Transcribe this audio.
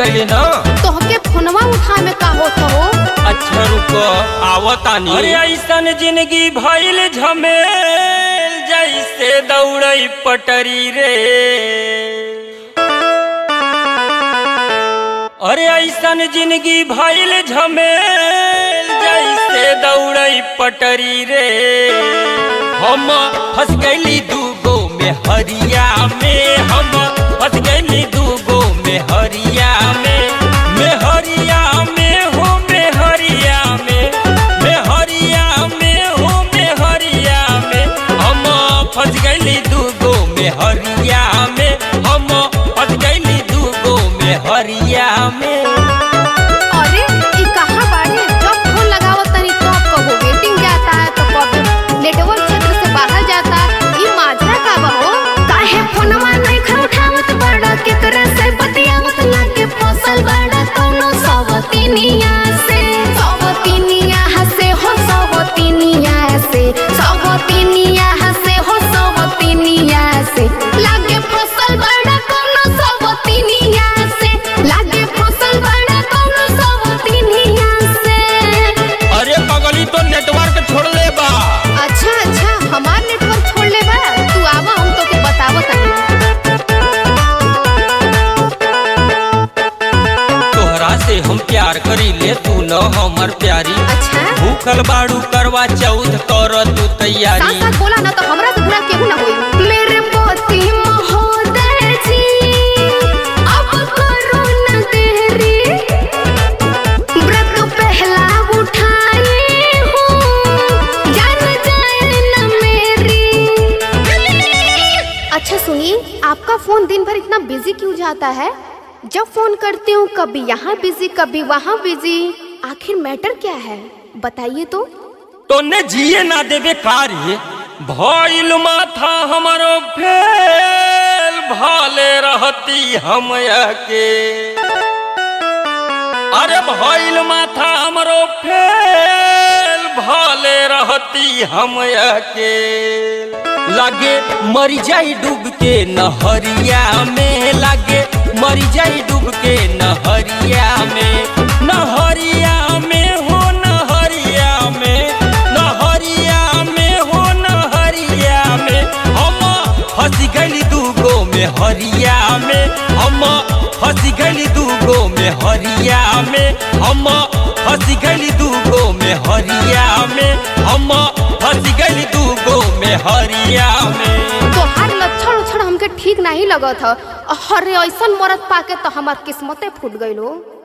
गई ना तोहके फोनवा उठा में का होत हो अच्छा रुको आवतानी अरे ऐसन जिंदगी भइल झमेल जैसे दौड़ई पटरी रे अरे ऐसन जिंदगी भइल झमेल जैसे दौड़ई पटरी रे हम फंस गईली दूगो में हरिया में हम फंस गईली दूगो में हरिया में में हरिया में हो में हरिया में में हरिया में हो में हरिया में हम फंस गईली दूगो में हरिया में हम फंस गईली दूगो में हरिया में अरे ई कहाँ बाड़े जब फोन लगावत तनी तब कहो वेटिंग जाता है तो कब नेटवर्क क्षेत्र से बाहर जाता ई माजरा का बा हो काहे फोनवा नहीं खा उठावत बड़ा केकरा से बतियावत लागे फसल बड़ा कौनो सवतिनिया से सवतिनिया हसे हो सवतिनिया से सवतिनिया हसे हो सवतिनिया से लागे फसल बड़ा कौनो सवतिनिया से लागे फसल बड़ा कौनो सवतिनिया से अरे पगली तो नेटवर्क छोड़ ले बा अच्छा अच्छा हमार नेटवर्क छोड़ ले बा तू आवा हम तोके बतावत तनी तोहरा से हम प्यार करी ले तू न हमर प्यारी अच्छा भूखल बाड़ू करवा चौथ कर तू साथ तैयारी साथ बोला ना तो हमरा से बुरा केहू ना होई मेरे पोती महोदय जी अब करो न देरी व्रत पहला उठाई हूँ जान जाए न मेरी अच्छा सुनिए आपका फोन दिन भर इतना बिजी क्यों जाता है जब फोन करती हूँ कभी यहाँ बिजी कभी वहाँ बिजी आखिर मैटर क्या है बताइए तो तोने जिए ना देवे कार्य भइल माथा हमरो फेल भाले रहती हम के अरे भइल माथा हमरो फेल भाले रहती हम के लागे मरी जाई डूब के नहरिया में लागे मरी जाई डूब के नहरिया में नहरिया में हो नहरिया में नहरिया में हो नहरिया में हम फंस गइली दूगो में हरिया में हम फंस गइली दूगो में हरिया में हम फंस गइली दूगो में हरिया में हम फंस गइली दूगो में हरिया में तोहार लक्षण उक्षण हमके ठीक नहीं लगत ह अरे ऐसन मरद पाके तो हमार किस्मते फूट गइल हो